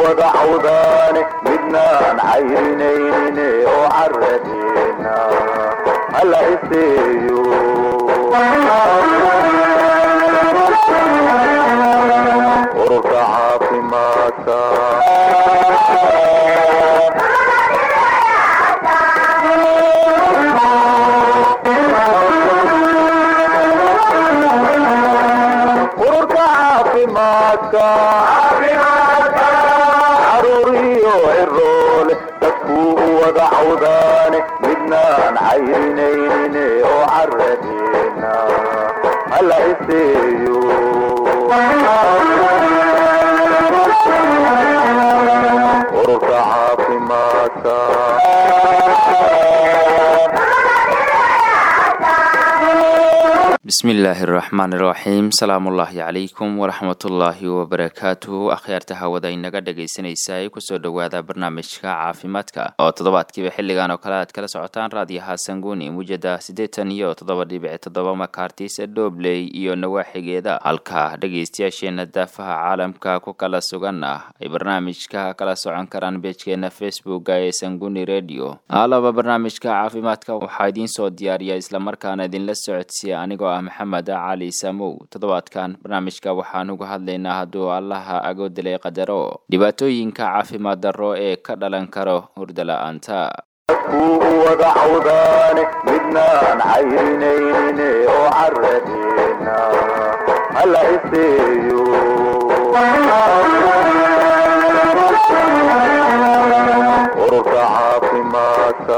wada cawdaane midnaan cayrinayne oo caradeena hala iseeyo ururka caafimaadka ururka caafimaadka caruur iyo ciroole dadkuu u wada cawdaane midnaan cayrinayne oo caradeena hala iseeyo ururka caafimaadka bismillaahi raxmaani raxiim salaamullaahi calaykum waraxmatullaahi wabarakaatuhu akhyaarta hawada inaga dhegaysanaysa kusoo dhowaada barnaamijka caafimaadka oo toddobaadkiiba xilligan oo kale aad kala socotaan raadiyaha sanguuni mujada siddeetan iyo toddoba dhibic toddoba makartis dhobley iyo nawaaxigeeda halka dhegaystayaasheena daafaha caalamka ku kala sugan ah ay barnaamijka kala socon karaan beejkeena facebooka ee sanguni radio alaba barnaamijka caafimaadka waxaa idiin soo diyaariya islamarkaana idinla socodsiiya anigoo ah maxamed cali samow toddobaadkan barnaamijka waxaan uga hadlaynaa hadduu allaha agoodilay qadaro dhibaatooyinka caafimaad darro ee ka dhalan karo hurda la-aanta dadkuu u wada cawdaane midnaan cayrinayne oo caradeena hala iseeyo ururka caafimaadka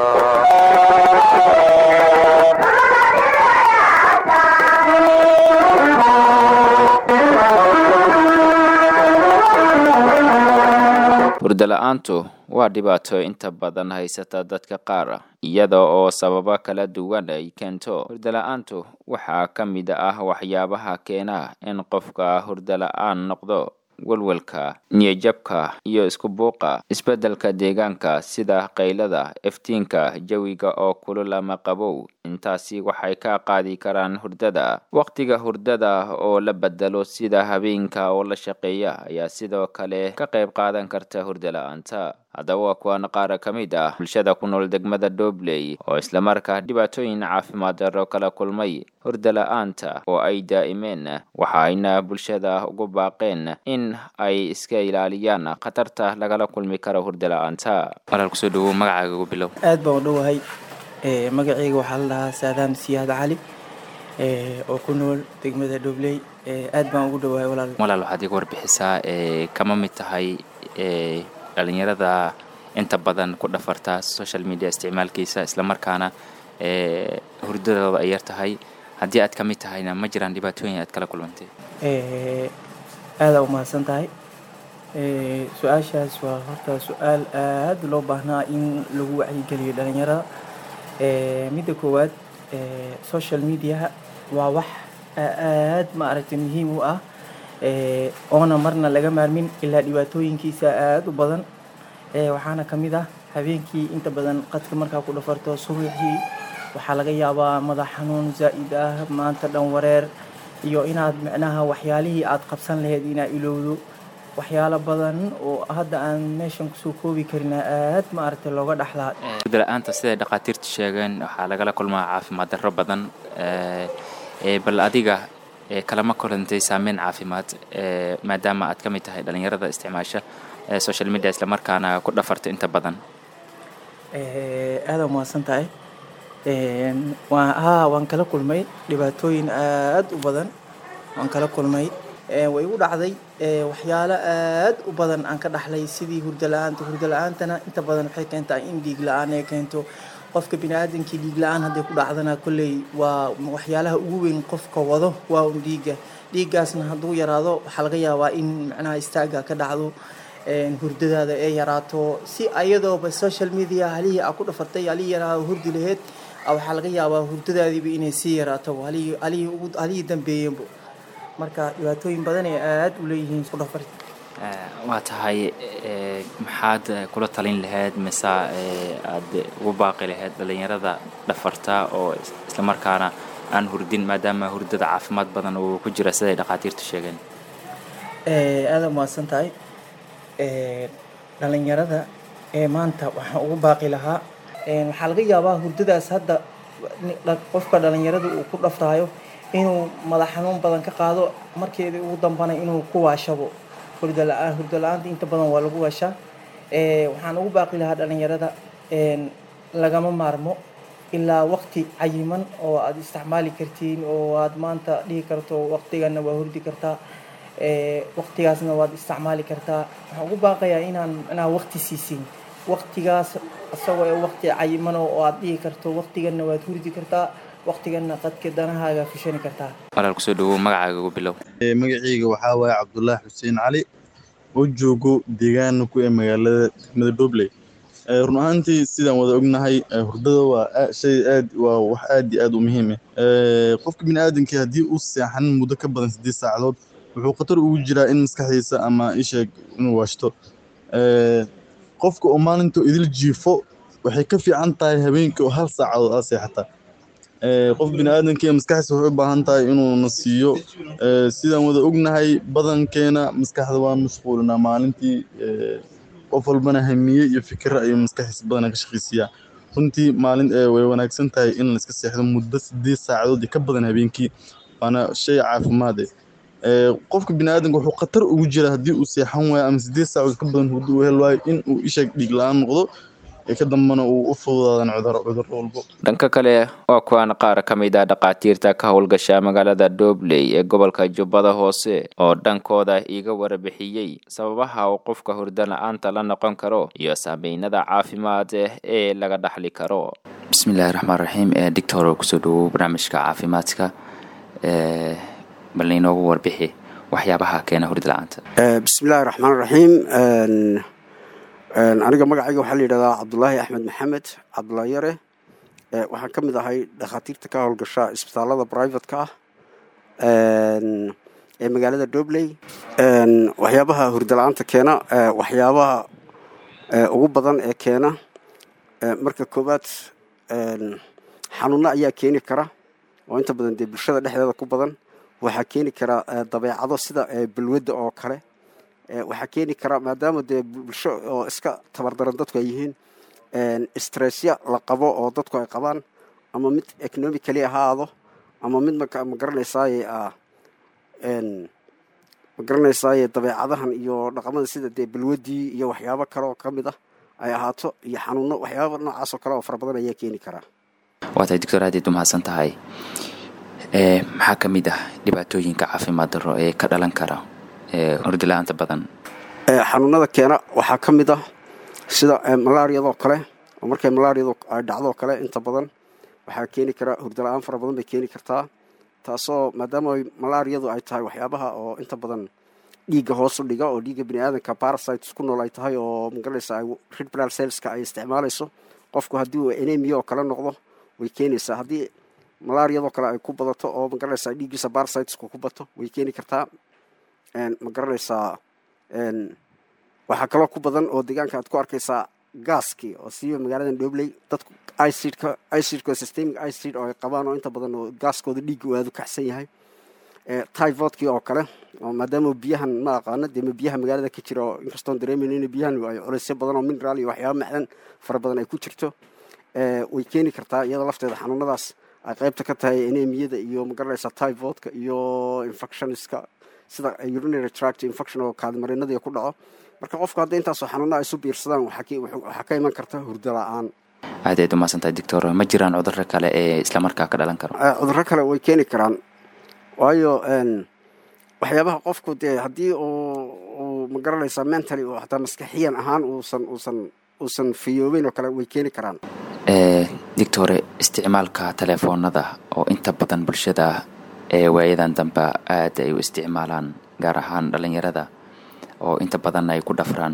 hurda la-aantu waa dhibaato inta badan haysata dadka qaar iyada oo sababo kala duwan ay keento hurda la-aantu waxaa ka mid ah waxyaabaha keena in qofka hurda la-aan noqdo welwelka niyajabka iyo isku buuqa isbeddelka deegaanka sida qaylada iftiinka jawiga oo kulul ama qabow intaasi waxay ka qaadi karaan hurdada waqtiga hurdada oo la bedelo sida habeenka oo la shaqeeya ayaa sidoo kale ka qayb qaadan karta hurda la-aanta haddaba waa kuwan qaara ka mid ah bulshada ku nool degmada dobley oo islamarkaa dhibaatooyin caafimaad darro kala kulmay hurda la-aanta oo ay daa'imeen waxayna bulshada ugu baaqeen in ay iska ilaaliyaan khatarta lagala kulmi karo hurda la-aanta walaal kusoo dhawow magacaaga ugu bilow aad baan u dhowahay magacayga waxaa la dhahaa saadaan siyaad cali oo ku nool degmada dhobley aad baan ugu dhowahay walaal walaal waxaad iga warbixisaa kama mid tahay dhalinyarada inta badan ku dhafarta social media isticmaalkiisa islamarkaana hurdadooda ay yar tahay haddii aad ka mid tahayna ma jiraan dhibaatooyin aad kala kulantay aadaa u mahadsan tahay su-aashaas waa horta su-aal aad loo baahnaa in lagu wacyigeliyo dhalinyarada midda koowaad social mediaha waa wax aad maaragtay muhiim u ah oona marna laga maarmin ilaa dhibaatooyinkiisa aada u badan waxaana ka mid ah habeenkii inta badan qadka markaa ku dhafarto subaxii waxaa laga yaabaa madax xanuun zaa'id ah maanta dhan wareer iyo inaad micnaha waxyaalihii aad qabsan lahayd inaad ilowdo waxyaalo badan oo hadda aan meeshan kusoo koobi karina aad maaragtay looga dhaxlaa hurda la-aanta siday dhakhaatiirtu sheegeen waxaa lagala kulmaa caafimaad darro badan bal adiga kalama kulantay saameyn caafimaad maadaama aad ka mid tahay dhalinyarada isticmaasha social media islamarkaana ku dhafarta inta badan aada umahadsan tahay haa waan kala kulmay dhibaatooyin aad u badan waan kala kulmay way igu dhacday waxyaalo aad u badan aan ka dhaxlay sidii hurda la-aanta hurda la-aantana inta badan waxay keentaa in dhiig la-aan ay keento qofka biniaadamkii dhiig la-aan hadday ku dhacdana kolley waa waxyaalaha ugu weyn qofka wado waa un dhiigga dhiiggaasna hadduu yaraado waxaa laga yaabaa in macnaha istaaga ka dhacdo hurdadaada ee yaraato si ayadooba social media halihii aa ku dhafatay halihii yaraado hurdi laheyd waxaa laga yaabaa hurdadaadiiba inay sii yaraato halihii dambeeyenbo marka dhibaatooyin badan ee aad u leeyihiin isku dhafar waa tahay maxaad kula talin lahayd mise aad ugu baaqi lahayd dhalinyarada dhafarta oo islamarkaana aan hurdin maadaama hurdada caafimaad badan uu ku jira siday dhakhaatiirtu sheegeen aada umahadsan tahay dhalinyarada ee maanta waxaan ugu baaqi lahaa waxaa laga yaabaa hurdadaas hadda qofka dhalinyarada uu ku dhaftaayo inuu madax xanuun badan ka qaado markeedii ugu dambana inuu ku waashabo hurdo la-aan hurdo la-aanta inta badan waa lagu waashaa waxaan ugu baaqi lahaa dhalinyarada lagama maarmo ilaa waqti cayiman oo aada isticmaali kartiin oo aad maanta dhihi karto waqtigana waa hurdi kartaa waqtigaasna waad isticmaali kartaa waxaan ugu baaqayaa inaan inaa waqti siisin waqtigaas isagoo ee waqti cayiman oo aad dhihi karto waqtigana waad hurdi kartaa waqtigana qadka danahaaga fushani kartaa walaal kusoo dhawow magacaaga ugu bilow magacayga waxaa waaye cabdulaahi xuseen cali oo joogo deegaana ku ee magaalada degmada dobley run ahaantii sidaan wada ognahay hurdada waa shay aad waa wax aad iyo aad u muhiim ah qofka bini aadamkii haddii uu seexan muddo ka badan siddeed saacadood wuxuu khatar ugu jiraa in maskaxdiisa ama isheeg inuu waashto qofka oo maalinta idil jiifo waxay ka fiican tahay habeenkii oo hal saacadood aad seexataa qof bini aadamkii maskaxdiisa waxay u baahan tahay inuuna siiyo sidaan wada ognahay badankeena maskaxda waan mashquulinaa maalintii qof walbana hamiye iyo fikira ayuu maskaxdiisa badana ka shaqaysiiyaa runtii maalin way wanaagsan tahay in la iska seexdo muddo sideed saacadood iyo ka badan habeenkii waana shay caafimaad eh qofka bini aadamka wuxuu khatar ugu jira haddii uu seexan waayo ama sideed saacadood ka badan hurdo uu hel waayo in uu isheeg dhiig la-aan noqdo ka dambana uu u fududaadan cudurro cudurro walbo dhanka kale waa kuwan qaar ka mid ah dhakhaatiirta ka howlgasha magaalada dobley ee gobolka jubbada hoose oo dhankooda iiga warbixiyey sababaha uu qofka hurdo la-aanta la noqon karo iyo saameynada caafimaad ee laga dhaxli karo bismillahi raxmaan raxiim doctor kusoo dhawow barnaamijka caafimaadka bal inoogu warbixi waxyaabaha keena hurdo la-aanta bismillahi raxmaan raxiim aniga magacayga waxaa la yidhahdaa cabdulaahi axmed maxamed cabdulaahi yare waxaan ka mid ahay dhakhaatiirta ka howlgasha isbitaalada brivatka ah ee magaalada dobley waxyaabaha hurdala-aanta keena waxyaabaha ugu badan ee keena marka koowaad xanuuno ayaa keeni kara oo inta badan dee bulshada dhexdeeda ku badan waxaa keeni kara dabeecado sida balwadda oo kale waxaa keeni kara maadaama dee bulsho oo iska tabardaran dadku ay yihiin stressya la qabo oo dadku ay qabaan ama mid economically ahaado ama mid ma garanaysaaye ma garanaysaaye dabeecadahan iyo dhaqamada sida dee balwadii iyo waxyaabo kale oo ka mid ah ay ahaato iyo xanuuno waxyaaba noocaas oo kale oo fara badan ayaa keeni karaa waa tahay doctor aad iad umahadsan tahay maxaa ka mid ah dhibaatooyinka caafimaad darro ee ka dhalan kara hurdo la-aanta badan xanuunada keena waxaa ka mid ah sida malaariyadoo kale oo markay malaariyadu ay dhacdoo kale inta badan waxaa keeni kara hurdo la-aan fara badan bay keeni kartaa taasoo maadaama malaariyadu ay tahay waxyaabaha oo inta badan dhiigga hoosu dhiga oo dhiigga bini aadamka parasites ku nool ay tahay oo magaranaysa red blood cellska ay isticmaalayso qofku haddii uu enemia oo kale noqdo way keenaysaa haddii malaariyadoo kale ay ku badato oo magaranaysa dhiiggiisa parasitesku ku bato way keeni kartaa ma garanaysaa waxaa kaloo ku badan oo deegaanka aad ku arkaysaa gaaskii oo siiba magaaladan dhobley dadku icidka icidka systemic icid oo ay qabaan oo inta badan oo gaaskooda dhiigga uu aada u kacsan yahay tyvodkii oo kale oo maadaama biyahan ma aqaano dee biyaha magaalada ka jira oo inkastoon dareemayno in biyahan ay culaysyo badan oo mineral iyo waxyaaba macdan fara badan ay ku jirto way keeni kartaa iyadoo lafteeda xanuunadaas ay qaybta ka tahay enemiyada iyo magaranaysa tyvodka iyo infectionska sida urinary tract infection oo kaadimarinadii ku dhaco marka qofku hadda intaasoo xanuuna isu biirsadaan waxaa ka iman karta hurdo la-aan aad aad umahadsantahay doctor ma jiraan cudurro kale ee islamarkaa ka dhalan karo cudurro kale way keeni karaan waayo waxyaabaha qofku dee haddii uu ma garanaysaa mentally oo hataa maskaxiyan ahaan uusan uusan uusan fiyoobeyn oo kale way keeni karaan doctore isticmaalka telefoonada oo inta badan bulshada ee waayadan dambe aada ay u isticmaalaan gaar ahaan dhalinyarada oo inta badan ay ku dhafraan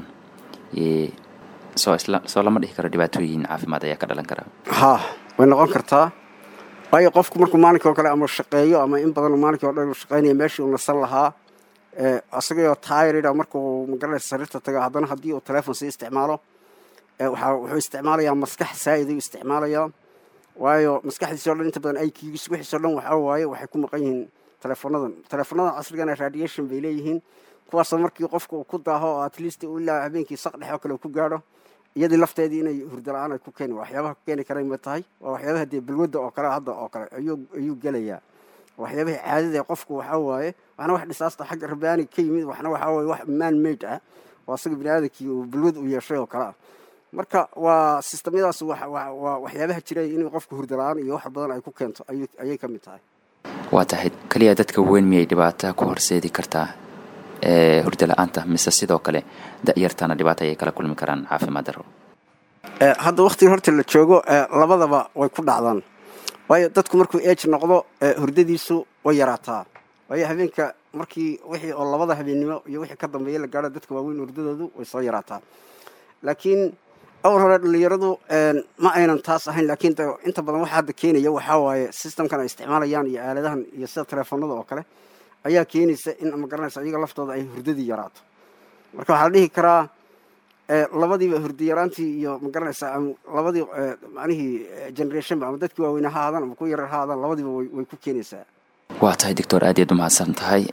soo soo lama dhihi karo dhibaatooyin caafimaad ayaa ka dhalan kara ha way noqon kartaa waayo qofku markuu maalinkii oo kale ama shaqeeyo ama in badan maalinkii o dhan uu shaqeynaya meeshii uu nasan lahaa isagoo tyrida markuu magaranaysa sariirta taga haddana haddii uu telefoon sii isticmaalo waxaa wuxuu isticmaalayaa maskax saa'id ayuu isticmaalayaa waayo maskaxdiisi o dhan inta badan aykigiis wixiis o dhan waxaa waaye waxay ku maqan yihiin teleefoonadan teleefoonadan casrigana radiation bay leeyihiin kuwaasoo markii qofka uu ku daaho oo at least uu ilaa habeenkii saq dhex oo kale uu ku gaadho iyadii lafteedii inay hurdo la-aan ay ku keeni waxyaabaha ku keeni kara ma tahay waa waxyaabaha dee balwadda oo kale hadda oo kale ayuu ayuu gelayaa waxyaabahii caadada ee qofku waxaa waaye waxna wax dhisaasta xagga rabbaani ka yimid waxna waxaa waaye wax man made ah oo asaga bini aadamkii uu balwad u yeeshay oo kale ah marka waa sistamyadaas waa waxyaabaha jira in qofku hurdo la-aan iyo wax badan ay ku keento ayay ka mid tahay waa tahay keliya dadka weyn miyay dhibaato ku horseedi kartaa hurdo la-aanta mise sidoo kale da-yartana dhibaato ayay kala kulmi karaan caafimaad daro hadda waktiga horta la joogo labadaba way ku dhacdaan waayo dadku markuu age noqdo hurdadiisu way yaraataa waayo habeenka markii wixii oo labada habeennimo iyo wixii ka dambeeya la gaadho dadka waaweyn hurdadoodu way soo yaraataa laakiin awal hore dhalinyaradu ma aynan taas ahayn laakiin inta badan waxa hadda keenaya waxaa waaye systemkan ay isticmaalayaan iyo aaladahan iyo sida teleefonada oo kale ayaa keenaysa in ma garanaysa iyaga laftooda ay hurdadii yaraato marka waxaa la dhihi karaa labadiiba hurdi yaraantii iyo ma garanaysa labadii macnihii generationba ama dadkii waaweyne ha aadaan ama ku yarar ha aadaan labadiiba way ku keenaysaa waa tahay doctor aad iyaad umahadsan tahay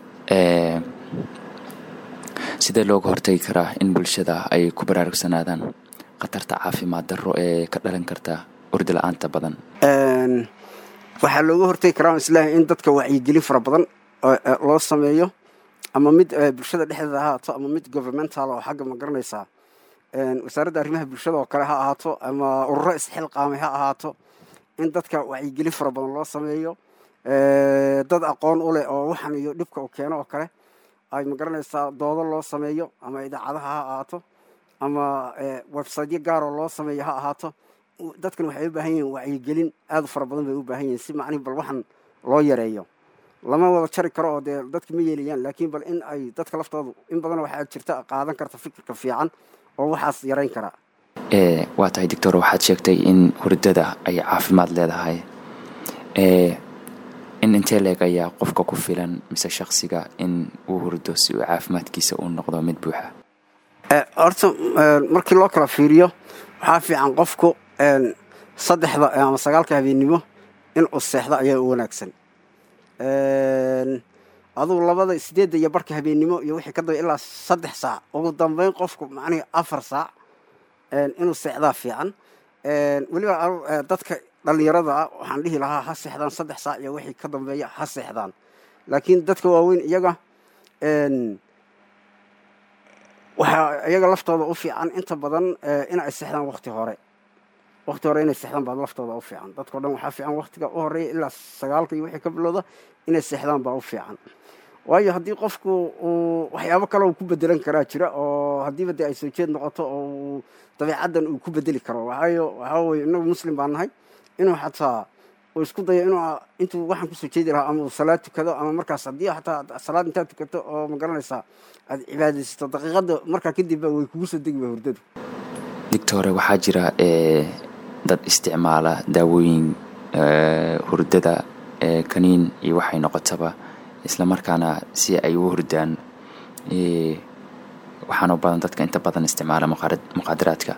sidee looga hortagi karaa in bulshada ay ku baraarugsanaadaan khatarta caafimaad darro ee ka dhalan karta urdi la-aanta badan waxaa looga hortagi karaa islaahay in dadka wacyigelin fara badan loo sameeyo ama mid bulshada dhexdeeda ha ahaato ama mid governmental oo xagga ma garanaysaa wasaaradda arrimaha bulshada oo kale ha ahaato ama ururo isxilqaamay ha ahaato in dadka wacyigelin fara badan loo sameeyo dad aqoon u leh oo waxan iyo dhibka uu keeno oo kale ay ma garanaysaa doodo loo sameeyo ama idaacadaha ha ahaato ama websiteyo gaaroo loo sameeyo ha ahaato dadkan waxay u baahan yihiin wacyigelin aad u fara badan bay u baahan yihiin si macnihi bal waxan loo yareeyo lama wada jari karo oo dee dadka ma yeelayaan laakiin bal in ay dadka laftoodu in badan waxaa jirta qaadan karta fikirka fiican oo waxaas yarayn karaa waa tahay doctor waxaad sheegtay in hurdada ay caafimaad leedahay in intee leeg ayaa qofka ku filan mise shaksiga in uu hurdo si uu caafimaadkiisa uu noqdo mid buuxa horta markii loo kala fiiriyo waxaa fiican qofku saddexda ama sagaalka habeennimo in uu seexdo ayaa u wanaagsan adugu labada sideedda iyo barka habeennimo iyo wixii ka daba ilaa saddex saac ugu dambeyn qofku macnihi afar saac inuu seexdaa fiican weliba dadka dhalinyarada ah waxaan dhihi lahaa ha seexdaan saddex saac iyo wixii ka dambeeya ha seexdaan laakiin dadka waaweyn iyaga waxaa iyaga laftooda u fiican inta badan in ay seexdaan wakti hore wakti hore inay seexdaan baa laftooda u fiican dadkao dhan waxaa fiican waktiga u horeeya ilaa sagaalka iyo wixii ka bilowda inay seexdaan baa u fiican waayo haddii qofku uu waxyaabo kale uu ku bedelan karaa jira oo haddiiba dee ay soo jeed noqoto oo uu dabeecaddan uu ku bedeli karo waayo waxaa weye inagu muslim baa nahay inuu xataa uu isku dayo inuu intuu waxaan kusoo jeedi lahaa ama uu salaad tukado ama markaas haddii xataa salaad intaad tukato oo ma garanaysaa aad cibaadaysato daqiiqadda markaa kadib ba way kugu soo degi ba hurdadu doctore waxaa jira dad isticmaala daawooyin hurdada kaniin iyo waxay noqotaba isla markaana si ay u hurdaan waxaana u badan dadka inta badan isticmaala muqaadaraadka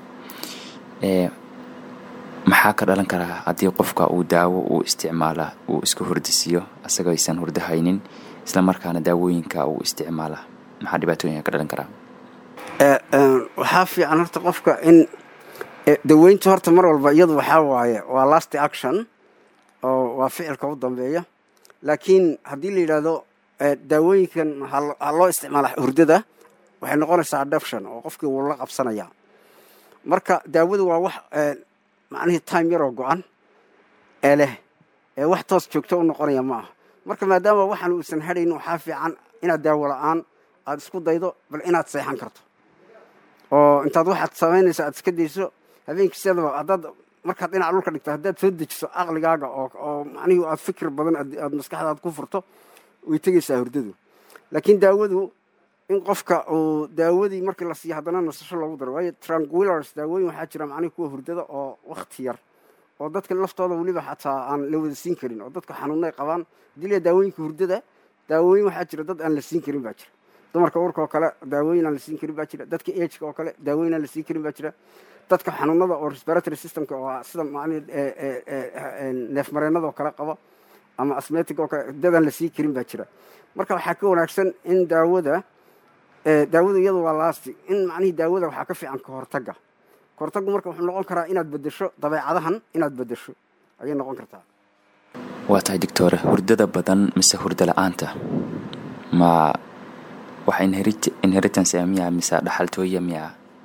maxaa ka dhalan karaa haddii qofka uu daawo uu isticmaala uu isku hurdisiiyo asagoo aysan hurdo haynin isla markaana daawooyinka uu isticmaala maxaa dhibaatooyinka ka dhalan karaa waxaa fiican horta qofka in daweynta horta mar walba iyadu waxaa waaye waa last action oo waa ficilka u dambeeya laakiin haddii la yidhaahdo daawooyinkan ha loo isticmaala hurdada waxay noqonaysaa adoption oo qofkii wuu la qabsanaya marka daawadu waa wax macnihii time yaroo go-an ee leh ee wax toos joogto u noqonaya ma aha marka maadaama waxaan uusan hadhayn waxaa fiican inaad daawo la-aan aada isku daydo bal inaad seexan karto oo intaad waxaad samaynayso aad iska dayso habeenkiisadaba haddaad markaad dhinaca dhulka dhigto haddaad soo dejiso aqligaaga oo oo macnihii aad fikir badan aad maskaxdaad ku furto way tegaysaa hurdadu laakiin daawadu in qofka uu daawadii markii la siiyo haddana nasasho loogu daro waayo tranquillars daawooyin waxaa jira macnihi kuwa hurdada oo wakti yar oo dadka laftooda weliba xataa aan la wada siin karin oo dadka xanuunay qabaan haddii la daawooyinka hurdada daawooyin waxaa jira dad aan la siin karin baa jira dumarka urka oo kale daawooyin aan la siin karin baa jira dadka ageka oo kale daawooyin aan la siin karin baa jira dadka xanuunada oo respiratory systemka oo sida macnihi neefmareenada oo kale qaba ama asmetic oo kale dad aan la siin karin baa jira marka waxaa ka wanaagsan in daawada daawada iyadu waa laasti in macnihii daawada waxaa ka fiican ka hortagga ka hortaggu marka wuxuu noqon karaa inaad bedesho dabeecadahan inaad bedesho ayay noqon kartaa waa tahay doctore hurdada badan mise hurdo la-aanta ma wax inheritance miya mise dhaxaltooya miya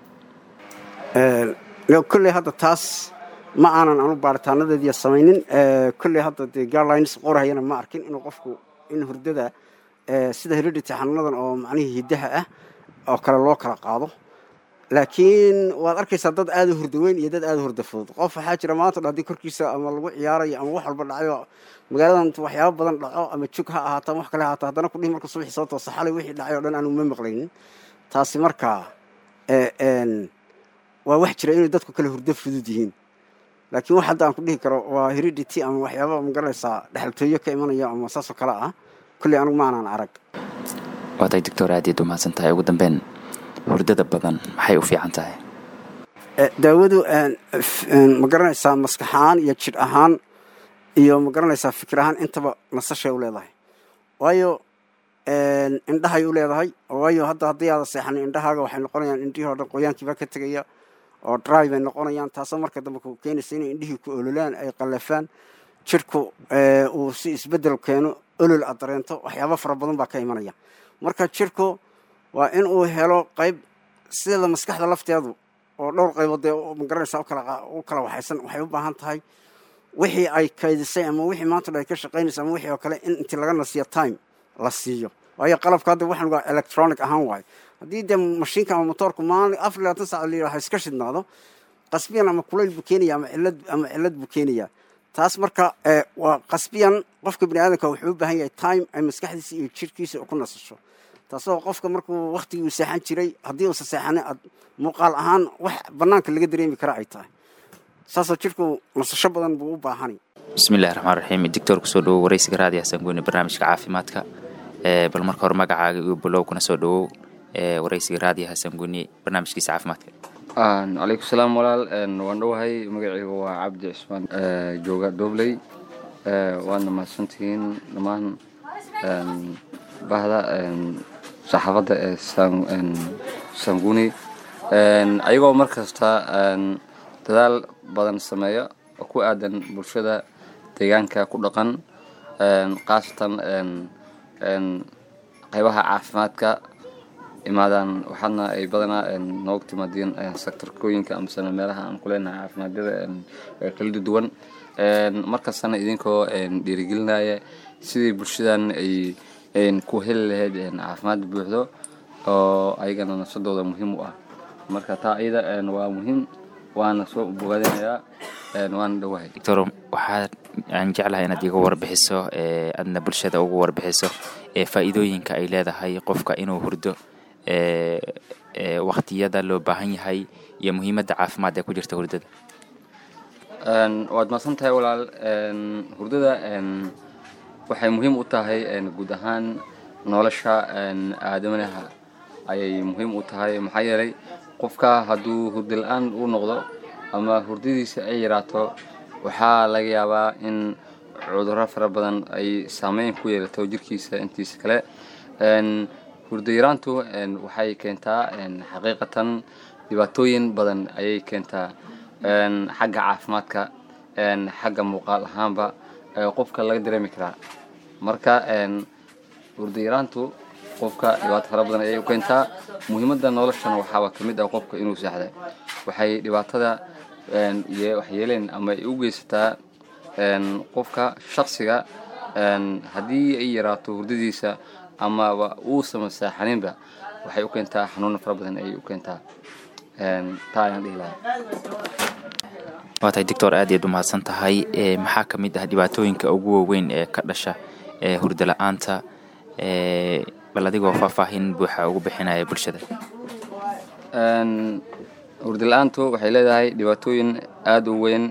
kolley hadda taas ma aanan anu baaritaanadeediya samaynin kolley hadda dee guidelines qorahayana ma arkin inuu qofku in hurdada sida heredity xanuunadan oo macnihii hiddaha ah oo kale loo kala qaado laakiin waad arkaysaa dad aada u hurda weyn iyo dad aada u hurda fudud qof waxaa jira maanta dha haddii korkiisa ama lagu ciyaarayo ama wax walba dhacayo magaaladan waxyaaba badan dhaco ama jug ha ahaato ama wax kale ahaato haddana kudhihi marka subaxii soo toosa xalay wixii dhacay o dhan aanu ma maqlaynin taasi markaa waa wax jira inay dadku kale hurdo fudud yihiin laakiin wax hadda aan ku dhihi karo waa heredity ama waxyaaba magaranaysaa dhexaltooyo ka imanaya ama saasoo kale ah kolley anugu maanaan arag waa tahay doctor aad iyaad umahadsan tahay ugu dambeyn hurdada badan maxay u fiican tahay daawadu ma garanaysaa maskax ahaan iyo jidh ahaan iyo ma garanaysaa fikir ahaan intaba nasashay u leedahay waayo indhahay u leedahay waayo hadda haddii aada seexanin indhahaaga waxay noqonayaan indhihii o dhan qoyaankiibaa ka tegaya oo dry bay noqonayaan taasoo marka dambe ku keenaysa inay indhihii ku ololaan ay qallafaan jidhku uu si isbeddel keeno olol aad dareento waxyaaba fara badan baa ka imanaya marka jidhku waa in uu helo qayb sida maskaxda lafteedu oo dhowr qaybood dee magaranaysa u kala waxaysan waxay u baahan tahay wixii ay kaydisay ama wixii maanta dha ay ka shaqaynaysa ama wixii oo kale in intii laga nasiyo time la siiyo waayo qalabka hadda waxaan waa electronic ahaan waayo haddii dee mashiinka ama motoorku maalin afar labaatan sac la yidhaha iska shidnaado qasbiyan ama kulayl buu keenaya ama cillad ama cillad buu keenaya taas marka waa qasbiyan qofka bini aadamka wuxuu u baahan yahay time ay maskaxdiisa iyo jirhkiisa ku nasasho taasoo qofka markuu waktigii uu seexan jiray haddii uusa seexanin aad muuqaal ahaan wax bannaanka laga dareemi kara ay tahay saasoo jirhku nasasho badan buu u baahanay bismillahi raxmaan raxiim doctor kusoo dhawow waraysiga raadi xasan goyne barnaamijka caafimaadka bal marka hore magacaaga iyo balow kuna soo dhawow waraysiga raadi xasan goyne barnaamijkiisa caafimaadka calaykum salaam walaal waan dhowahay magacayga waa cabdi cismaan jooga dobley waadna mahadsantihiin dhammaan bahda saxaafadda ee sanguni ayagoo mar kasta dadaal badan sameeya oo ku aadan bulshada deegaanka ku dhaqan khaasatan qaybaha caafimaadka imaadaan waxaadna ay badanaa nooga timaadeen sektarkooyinka amasana meelaha aan ku leenahay caafimaadada kala duwan markastana idinkoo dhiirigelinaya sidii bulshadan ay ku heli lahayd caafimaad buuxdo oo ayagana nafsadooda muhiim u ah marka taa iyada waa muhiim waana soo bogaadinayaa waana dhowahay doctor waxaa aan jeclahay inaad iga warbixiso aadna bulshada ugu warbixiso faa'iidooyinka ay leedahay qofka inuu hurdo waktiyada loo baahan yahay iyo muhiimadda caafimaad ee ku jirta hurdada waad mahadsan tahay walaal hurdada waxay muhiim u tahay guud ahaan nolosha aadamanaha ayay muhiim u tahay maxaa yeelay qofka hadduu hurdi la-aan uu noqdo ama hurdadiisa ay yaraato waxaa laga yaabaa in cudurro fara badan ay saameyn ku yeelato jirkiisa intiisa kale hurdo yaraantu waxay keentaa xaqiiqatan dhibaatooyin badan ayay keentaa xagga caafimaadka xagga muuqaal ahaanba qofka laga dareemi karaa marka hurdo yaraantu qofka dhibaato fara badan ayay u keentaa muhiimadda noloshana waxaaba ka mid ah qofka inuu seexda waxay dhibaatada waxyeeleen ama ay u geysataa qofka shaksiga haddii ay yaraato hurdadiisa amaba uusama saaxaninba waxay u keentaa xanuuna fara badan ayay u keentaa taa ayaan dhihi lahaa waa tahay doctor aad iyaad u mahadsan tahay maxaa ka mid ah dhibaatooyinka ugu waaweyn ee ka dhasha hurdo la-aanta bal adigoo faahfaahin buuxa ugu bixinaya bulshada hurdo la-aantu waxay leedahay dhibaatooyin aada u weyn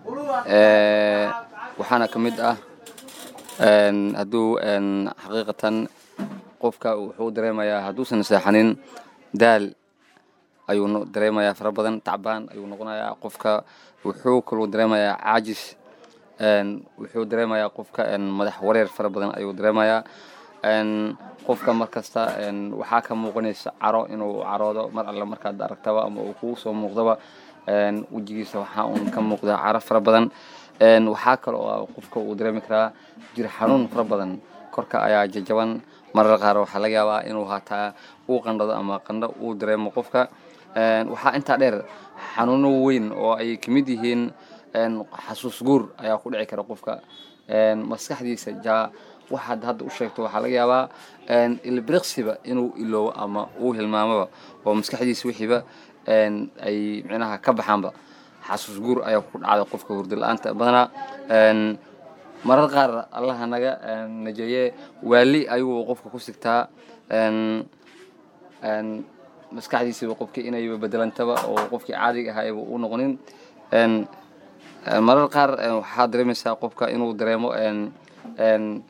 waxaana ka mid ah hadduu xaqiiqatan qofka wuxuu dareemayaa hadduusan seexanin daal ayuu dareemayaa fara badan tacbaan ayuu noqonayaa qofka wuxuu kaluu dareemayaa caajis wuxuu dareemayaa qofka madax wareer fara badan ayuu dareemayaa een, qofka mar kasta een, waxaa ka muuqanaysa caro inuu caroodo mar alle markaad aragtaba ama uu kugu soo muuqdaba een, wejigiisa waxaa uun ka muuqda caro fara badan een, waxaa kale oo qofka uu dareemi karaa jir xanuun fara badan korka ayaa jajaban marar qaar waxaa laga yaabaa inuu hataa uu qandhado ama qandho uu dareemo qofka Een, waxaa intaa dheer xanuuno weyn oo ay ka mid yihiin een, xasuus guur ayaa ku dhici kara qofka Een, maskaxdiisa jaa waxaad hadda u sheegto waxaa laga yaabaa een, ilbiriqsiba inuu iloobo ama uu hilmaamaba oo maskaxdiisa wixiiba een, ay micnaha ka baxaanba xasuus guur ayaa ku dhacda qofka hurdo la-aanta badanaa Een, marar qaar allaha naga een, najeeye waali ayuu qofka ku sigtaa Een, een, maskaxdiisiba qofkii inayba bedelantaba oo qofkii caadiga ahaa ayba u noqonin Een, een, marar qaar een, waxaa dareemaysaa qofka inuu dareemo een, een,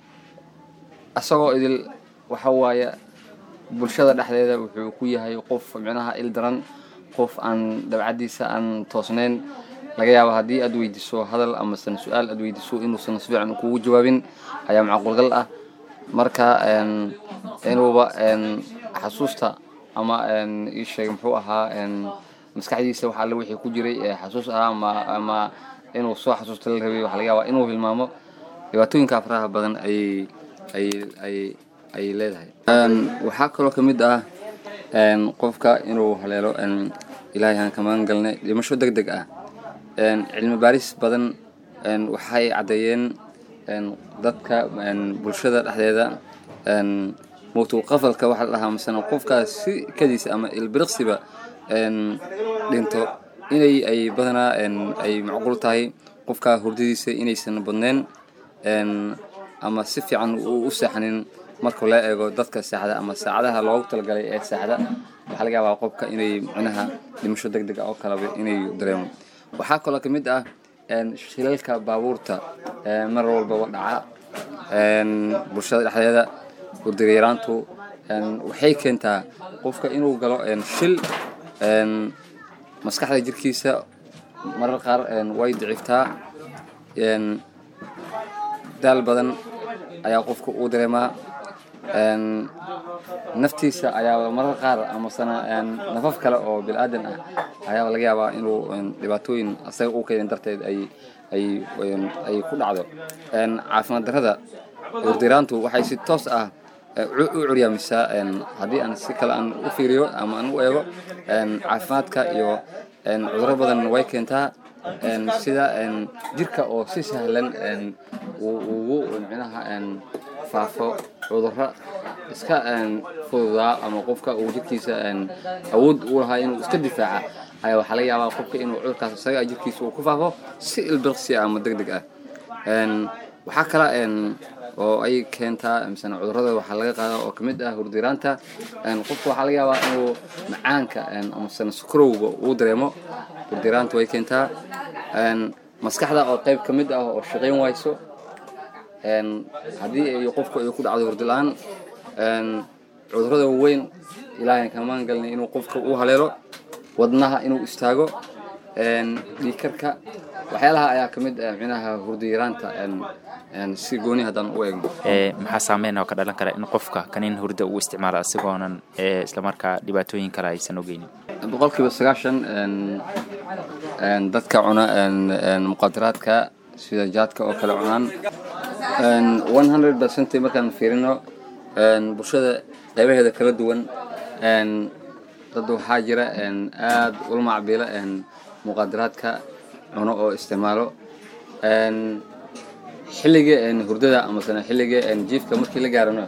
asagoo idil waxa waaye bulshada dhexdeeda wuxuu ku yahay qof micnaha il daran qof aan dabcadiisa aan toosnayn laga yaabo haddii aad weydiiso hadal amasan su-aal aad weydiiso inuusan si fiican kugu jawaabin ayaa macquulgal ah marka een, inuuba een, xasuusta ama een, ii sheeg muxuu ahaa een, maskaxdiisa waxa alle wixii ku jiray ee xasuus ahaa ama ama inuu soo xasuusta la rabay waxa laga yaabaa inuu hilmaamo dhibaatooyinka faraha badan ayay ay ay ay leedahay Een, waxaa kaloo ka mid ah een, qofka inuu haleelo een, ilaahay aan ka magan galnay dhimasho deg deg ah Een, cilmi baaris badan een, waxay caddeeyeen een, dadka een, bulshada dhexdeeda een, mowtul qafalka waxa la dhahaa masana qofkaas si kadiisa ama ilbiriqsiba een, dhinto inay ay badanaa een, ay macquul tahay qofka hurdadiisa inaysan badneen een, ama si fiican uu u seexanin marka la eego dadka seexda ama saacadaha loogu talagalay ee seexda waxaa laga yaabaa qofka inay micnaha dhimasho deg deg ah oo kaleba inay dareemo waxaa kaloo ka mid ah een, shilalka baabuurta ee mar walbaba dhaca een, bulshada dhexdeeda hurdayaraantu een, waxay keentaa qofka inuu galo een, shil een, maskaxda jirkiisa marar qaar een, way diciftaa een, daal badan ayaa qofka uu dareemaa een, naftiisa ayaa marar qaar amasana een, nafaf kale oo bilaadan ah ayaa laga yaabaa inuu een, dhibaatooyin asaga u keenin darteed ay ay een, ay ku dhacdo Een, caafimaad darrada hurdiraantu waxay si toos ah eh, u u curyaamisaa een, haddii aan si kale aan u fiiriyo ama aan u eego een, caafimaadka iyo een, cudurro badan way keentaa een, sida een, jirka oo si sahlan een, uu ugu micnaha een, faafo cudurro iska een, fududaa ama qofka uu jirkiisa een, awood u lahaa inuu iska difaaca ayaa waxaa laga yaabaa qofka inuu cudurkaas isaga jirkiisa uu ku faafo si ilbirqsi ah ama deg deg ah Een, waxaa kale een, oo ay keentaa misana cudurrada waxaa laga qaadaa oo kamid ah hurdiraanta Een, qofka waxaa laga yaabaa inuu macaanka een, amasana sukarowga uu dareemo hurdiraanta way keentaa Een, maskaxda oo qayb ka mid ah oo shaqayn wayso Een, haddii ay qofku ay ku dhacdo hurdi la-aan een, cudurrada waaweyn ilaahay kamaan galnay inuu qofka u haleelo wadnaha inuu istaago een, dhiigkarka waxyaalaha ayaa ka mid ah micnaha hurdiyaraanta een, een, si gooni haddaan u eegno ee maxaa saameyn oo ka dhalan kara in qofka kaniin hurda uu isticmaalo asigoonan ee islamarkaa dhibaatooyin kale aysan ogeynin boqolkiiba sagaashan een, een, dadka cuna een, een, muqadaraadka sida jaadka oo kale cunaan Een, 100% markaan fiirino een, bulshada qaybaheeda kala duwan een, dad waxaa jira een, aad ula macbiila een, muqadaraadka cuno oo isticmaalo Een, xilliga een, hurdada amasana xilliga een, jiifka markii la gaarano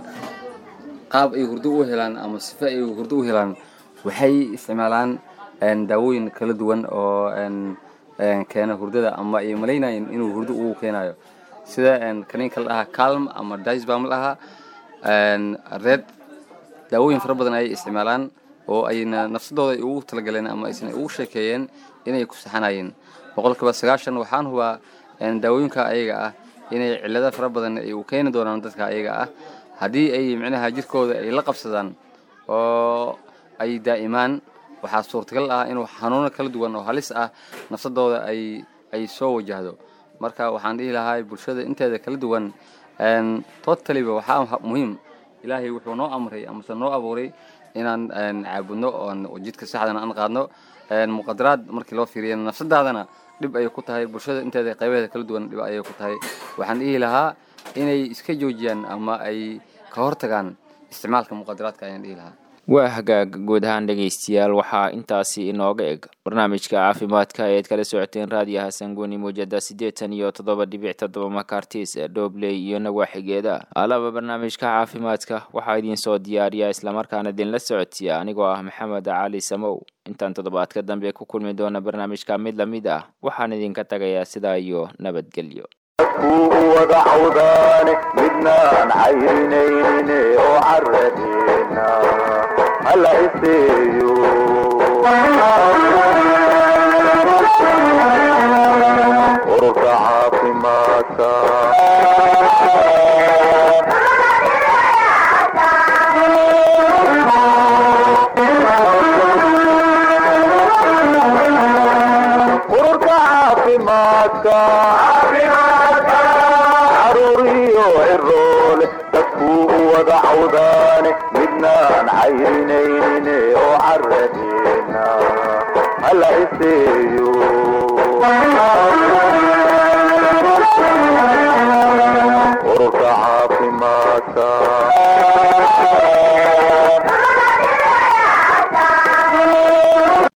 qaab ay hurdo u helaan ama sife ay hurdo u helaan waxay isticmaalaan een, daawooyin kala duwan oo een, een, keena hurdada ama ay malaynayeen inuu hurdo uu keenayo sida een, kaniinka la dhahaa calm ama dicebam la dhahaa een, red daawooyin fara badan ayay isticmaalaan oo ayna nafsadooda ay ugu talagaleen ama aysan ugu sheekeeyeen inay ku saxanayeen boqolkiiba sagaashan waxaan hubaa een, daawooyinka ayaga ah inay cillado fara badan ay u keeni doonaan dadka ayaga ah haddii ay micnaha jirkooda ay la qabsadaan oo ay daa'imaan waxaa suurtagal ah inuu xanuuno kala duwan oo halis ah nafsadooda ay ay soo wajahdo marka waxaan dhihi lahaa bulshada inteeda kala duwan een, totaliba waxaa muhiim ilaahay wuxuu noo amray amase noo abuuray inaan een, caabudno oon jidka saxdana aan qaadno een, muqadaraad markii loo fiiriyo nafsadaadana dhib ayay ku tahay bulshada inteeda qaybaheeda kala duwan dhib ayay ku tahay waxaan dhihi lahaa inay iska joojiyaan ama ay ka hortagaan isticmaalka muqadaraadka ayaan dhihi lahaa waa hagaag guud ahaan dhegaystayaal waxaa intaasi inooga eg barnaamijka caafimaadka eed kala socoteen raadiyo hasan guni muujada siddeetan iyo toddoba dhibic toddoba makartis dhobley iyo nawaaxigeeda alaba barnaamijka caafimaadka waxaa idiin soo diyaariya islamarkaana idinla socodsiya anigoo ah maxamed cali samow intaan toddobaadka dambe ku kulmi doona barnaamijka mid lamid ah waxaan idinka tagayaa sidaa iyo nabadgelyo dadkuu wada cawdaane midnaan cayrinaynin oo caradeena hala iseeyo ururka caafimaadka ururka caafimaadka caruuriyo ciroole dadkuu wada cawdaane midnaan cayrinaynin oo caradeena hala iseeyo ururka caafimaadka